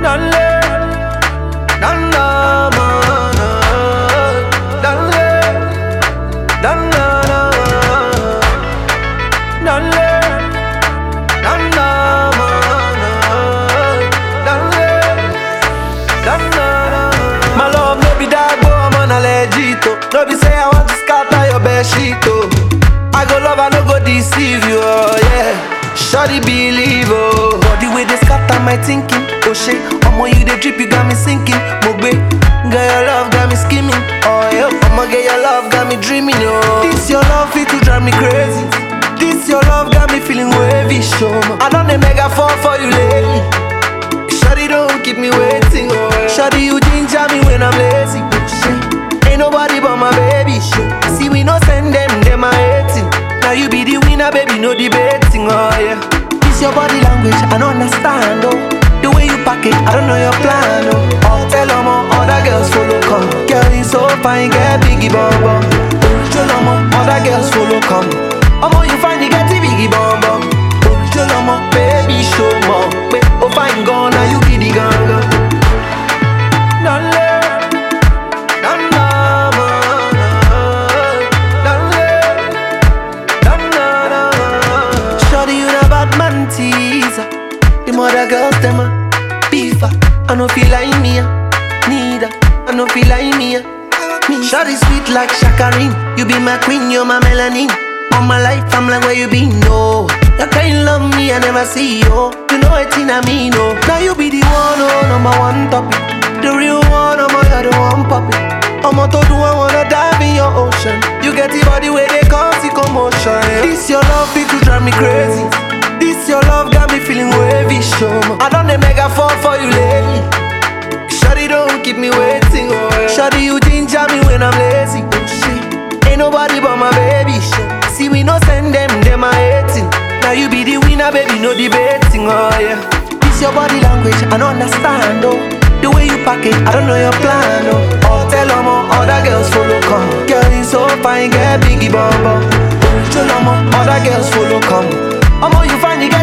Dale, dale, mana. Dale, dale, dale, dale, mana. Dale, dale. My love no be that boy, I'm on a legit. oh. No be say I want to scatter your bed sheet. Oh. I go love, I no go deceive you. Oh, yeah. Shawty believe, oh. But the way they scatter my thinking, oh shit. Omo you the drip, you got me sinking. Mogbe, girl your love got me scheming. Oh yeah, I'ma get your love got me dreaming. Oh, this your love fit to drive me crazy. This your love got me feeling wavy, show me. I done the mega fall for you lately. Shawty don't keep me waiting. Oh, yeah. Shawty you ginger me when I'm lazy. Shit. Ain't nobody but my baby. Shit. See we no send them, them are hating. Now you be the winner, baby, no debating. Oh yeah. This your body language, I don't understand. Oh, the way you pack it, I don't know your plan. Oh, oh tell them all other girls follow come. Girl you so fine, get biggie bum bum. Tell them all other girls follow come. Omo you find you get the biggie bum bum. Tell them all baby show more. Wait, oh fine gone, now you be the ganga. Dale, dale, mana. Dale, Shawty, you the bad man teaser. The mother girls, them a beefer. I no feel like me, ah. neither. I no feel like me. ah. Me. Shawty sweet like Shakarin. You be my queen, you're my melanin. All my life, I'm like where you been, no. You can't love me, I never see you. You know it in me, no. Now you be the one, oh, number one topic. The real one, I'm the one puppy. I'm to do, I wanna dive in your ocean. You get the body where they cause the commotion. yeah. This your love, it to drive me crazy. This your love got me feeling wavy, show me. I done the mega fall for you lately. Shawty don't keep me waiting, oh yeah. Shawty you ginger me when I'm lazy, oh shit. Ain't nobody but my baby, shit. See we no send them, them are hating. Now you be the winner, baby, no debating, oh yeah. This your body language, I don't understand, oh. The way you pack it, I don't know your plan, oh. Oh, tell them all other girls follow come. Girl, you so fine, get biggie bum bum. Tell them all other girls follow come. Omo, you find you get